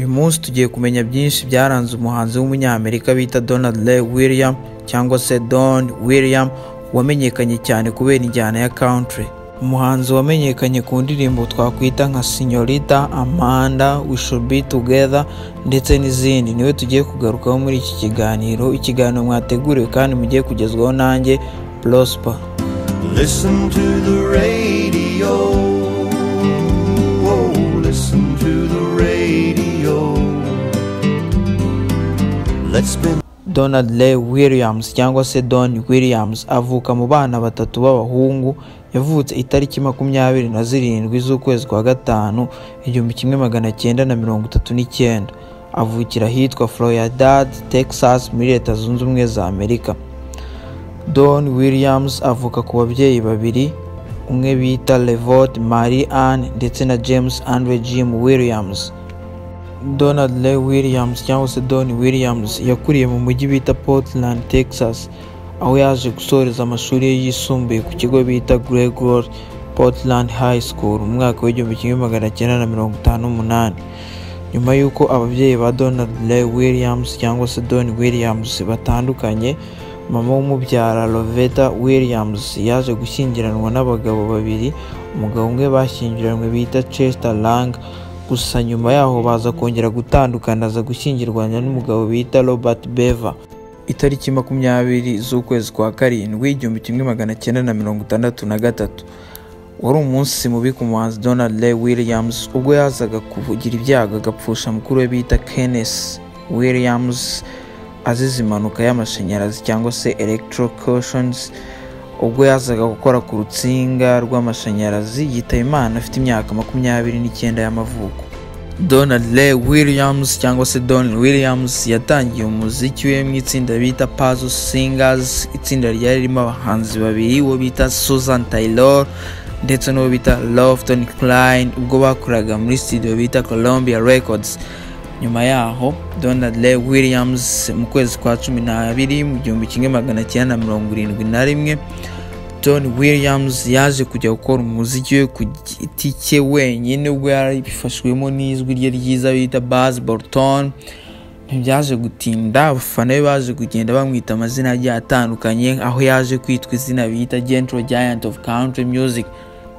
munsi tugiye kumenya byinshi byaranze umuhanzi w'umunyamerika bita Donald Ray William cyangwa se Don William wamenyekanye cyane kubera injyana ya country umuhanzi wamenyekanye ku ndirimbo twakwita nka Signorita Amanda We Should Be Together ndetse n'izindi niwe tugiye kugarukaho muri iki kiganiro ikiganiro mwateguriwe kandi mugiye kugezwaho nanjye Prosper Listen to the radio. Oh, listen to the radio. Let's spend Donald Ray Williams cyangwa se Don Williams avuka mu bana batatu b'abahungu yavutse itariki makumyabiri na zirindwi z'ukwezi kwa gatanu igihumbi kimwe magana cyenda na mirongo itatu n'icyenda avukira ahitwa Florida, Texas muri leta zunze ubumwe za Amerika Don Williams avuka ku babyeyi babiri umwe bita Levot Marie Ann ndetse na James Andre Jim Williams Donald Ray Williams cyangwa se Don Williams yakuriye mu mujyi bita Portland, Texas, aho yaje gusoreza amashuri ye yisumbuye ku kigo bita Gregor Portland High School mu mwaka w'igihumbi kimwe magana cyenda na mirongo itanu n'umunani. Nyuma y'uko ababyeyi ba Donald Ray Williams cyangwa se Don Williams batandukanye, mama w'umubyara Lovetta Williams yaje gushyingiranwa n'abagabo babiri, umugabo umwe bashyingiranywe bita Chester Lang, gusa nyuma yaho baza kongera gutandukana aza gushyingirwanya n'umugabo bita Robert Beaver. Itariki makumyabiri z'ukwezi kwa karindwi igihumbi kimwe magana cyenda na mirongo itandatu na gatatu wari umunsi mubi ku muhanzi Donald Ray Williams ubwo yazaga kugira ibyago agapfusha mukuru we bita Kenneth Williams azize impanuka y'amashanyarazi cyangwa se electrocutions ubwo yazaga gukora ku rutsinga rw'amashanyarazi yitaba Imana afite imyaka makumyabiri n'icyenda y'amavuko Donald Ray Williams cyangwa se Don Williams yatangiye umuziki we mu itsinda bita Puzzle Singers itsinda ryari ririmo abahanzi babiri uwo bita Susan Taylor ndetse n'uwo bita Lofton Klein ubwo bakoraga muri studio bita Columbia Records nyuma yaho donald Ray williams mu kwezi kwa cumi n'abiri mu gihumbi kimwe magana cyenda na mirongo irindwi na rimwe john williams yaje kujya gukora umuziki we ku giti cye wenyine ubwo yarabifashwemo n'ijwi rye ryiza bita baz bolton ntibyaje gutinda abafana be baje kugenda bamwita amazina agiye atandukanye aho yaje kwitwa izina bita gentle giant of country music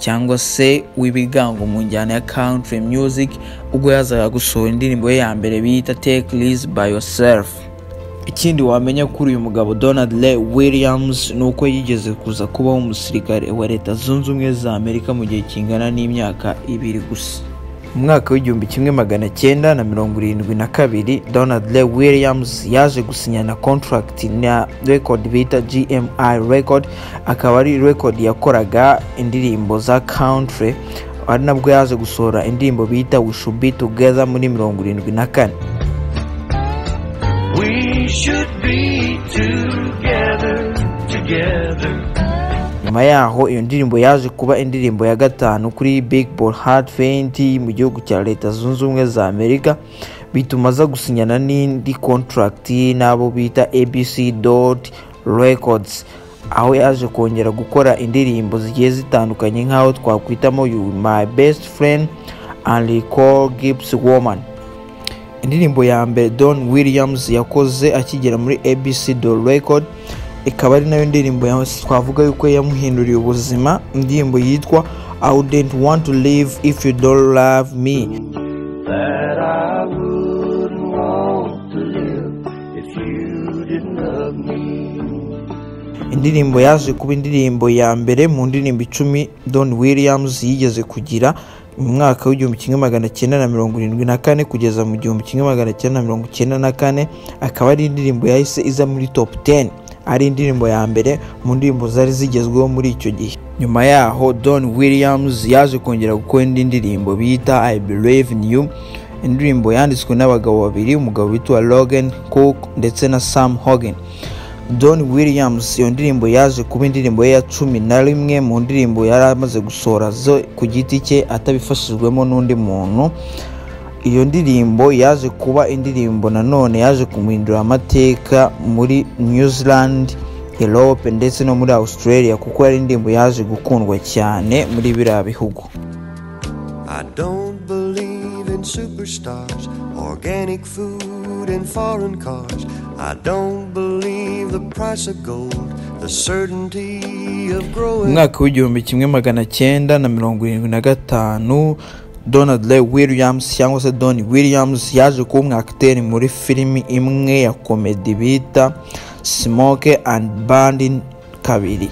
cyangwa se w'ibigango mu njyana ya country music ubwo yazaga gusohora indirimbo ye ya mbere bita take this by yourself ikindi wamenya kuri uyu mugabo Donald Ray Williams ni uko yigeze kuza kubaho umusirikare wa leta zunze ubumwe za Amerika mu gihe kingana n'imyaka ibiri gusa mu mwaka w'igihumbi kimwe magana cyenda na mirongo irindwi na kabiri Donald Ray Williams yaje gusinyana contract na record bita GMI record akaba ari record yakoraga indirimbo za country ari nabwo yaje gusohora indirimbo bita We Should Be Together muri mirongo irindwi na kane we should be together, together. nyuma yaho iyo ndirimbo yaje kuba indirimbo ya gatanu kuri big ball hard fent mu gihugu cya leta zunze ubumwe za amerika bituma aza gusinyana n'indi contract n'abo bita abc dot records aho yaje kongera gukora indirimbo zigiye zitandukanye nk'aho twakwitamo you my best friend and recall gibbs woman indirimbo ya mbere don williams yakoze akigera muri abc do record ikaba ari nayo ndirimbo ya- twavuga yuko yamuhinduriye ubuzima indirimbo yitwa i wouldn't want to live if you don't love me That I wouldn't want to live if you didn't love me. indirimbo yaje kuba indirimbo ya mbere mu ndirimbo icumi don williams yigeze kugira mu mwaka w'igihumbi kimwe magana cyenda na mirongo irindwi na kane kugeza mu gihumbi kimwe magana cyenda na mirongo cyenda na kane akaba ari indirimbo yahise iza muri top 10 ari indirimbo ya mbere mu ndirimbo zari zigezweho muri icyo gihe nyuma yaho don williams yaje kongera gukora indi ndirimbo bita i believe in you indirimbo yanditswe n'abagabo babiri umugabo witwa logan cook ndetse na sam hogan Don Williams iyo ndirimbo yaje kuba indirimbo ye ya cumi na rimwe mu ndirimbo yari amaze gusohora zo ku giti cye atabifashijwemo n'undi muntu iyo ndirimbo yaje kuba indirimbo nanone yaje kumuhindura amateka muri New Zealand Europe ndetse no muri Australia kuko yari indirimbo yaje gukundwa cyane muri biriya bihugu I don't believe foreign in superstars, organic food and foreign cars. I don't believe the price of gold, the certainty of growing. umwaka w'igihumbi kimwe magana cyenda na mirongo irindwi na gatanu donald ray williams cyangwa se don williams yaje kuba umwakiteri muri filimi imwe ya komedi bita smoke and bandin kabiri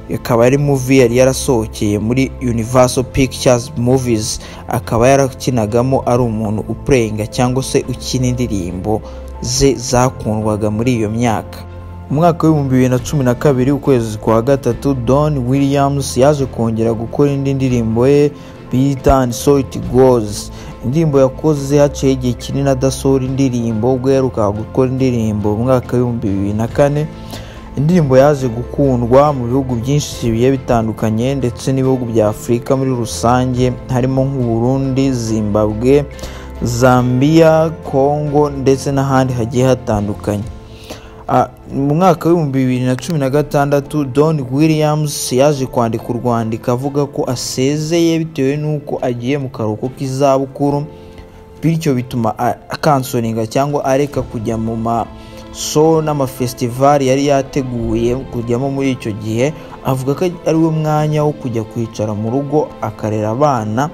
ikaba ari muvi yari yarasohokeye muri universal pictures movies akaba yarakinagamo ari umuntu upureyinga cyangwa se ukina indirimbo ze zakundwaga muri iyo myaka umwaka w'ibihumbi bibiri na cumi na kabiri ukwezi kwa gatatu don williams yaje kongera gukora indi ndirimbo ye bita and so it goes indirimbo yakoze haciyeho igihe kinini adasohora indirimbo ubwo yaherukaga gukora indirimbo mu mwaka w'ibihumbi bibiri na kane indirimbo yaje gukundwa mu bihugu byinshi bigiye bitandukanye ndetse n'ibihugu bya afurika muri rusange harimo nk'uburundi zimbabwe zambia kongo ndetse n'ahandi hagiye hatandukanye Ah, mu mwaka w'ibihumbi bibiri na cumi na gatandatu don williams yaje kwandika urwandiko avuga ko asezeye bitewe n'uko agiye mu karuhuko k'izabukuru bityo bituma a- akansoninga cyangwa areka kujya mu maso n'amafesitivali yari yateguye kujyamo muri icyo gihe avuga ko ari we mwanya wo kujya kwicara mu rugo akarera abana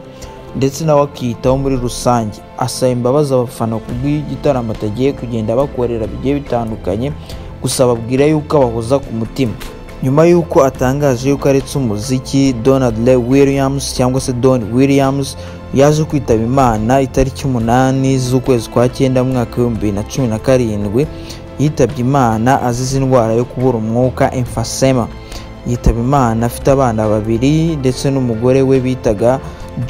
ndetse nawe akiyitaho muri rusange asaba imbabazi abafana kubw'igitaramo atagiye kugenda bakorera bigiye bitandukanye gusa ababwira yuko abahoza ku mutima nyuma y'uko atangaje yuko aretse umuziki donald ray williams cyangwa se don williams yaje kwitaba imana itariki umunani z'ukwezi kwa cyenda mu mwaka w'ibihumbi bibiri na cumi na karindwi yitabye imana azize indwara yo kubura umwuka emfasema yitaba imana afite abana babiri ndetse n'umugore we bitaga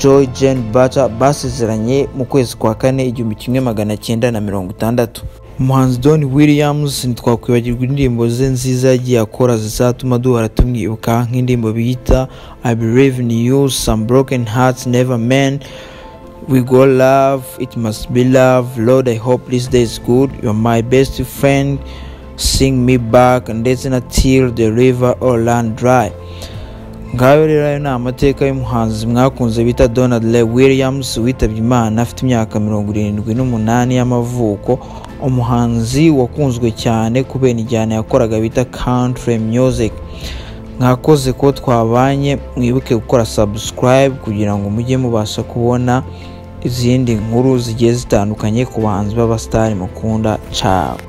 joy jane bata basezeranye mu kwezi kwa kane igihumbi kimwe magana cyenda na mirongo itandatu umuhanzi don williams ntitwakwibagirwa indirimbo ze nziza yagiye akora zizatuma duhora tumwibuka nk'indirimbo bita i believe in you some broken hearts never men We go love, it must be love. Lord, I hope this day is good. You're my best friend. Sing me back ndetse na till the river or land dry. Ngayo rero ayo ni amateka y'umuhanzi mwakunze bita Donald Ray Williams witabye Imana afite imyaka mirongo irindwi n'umunani y'amavuko. Umuhanzi wakunzwe cyane kubera injyana yakoraga bita country music. mwakoze ko twabanye mwibuke gukora subscribe kugira ngo mujye mubasha kubona izindi nkuru zigiye zitandukanye ku bahanzi b'abasitari mukunda cabo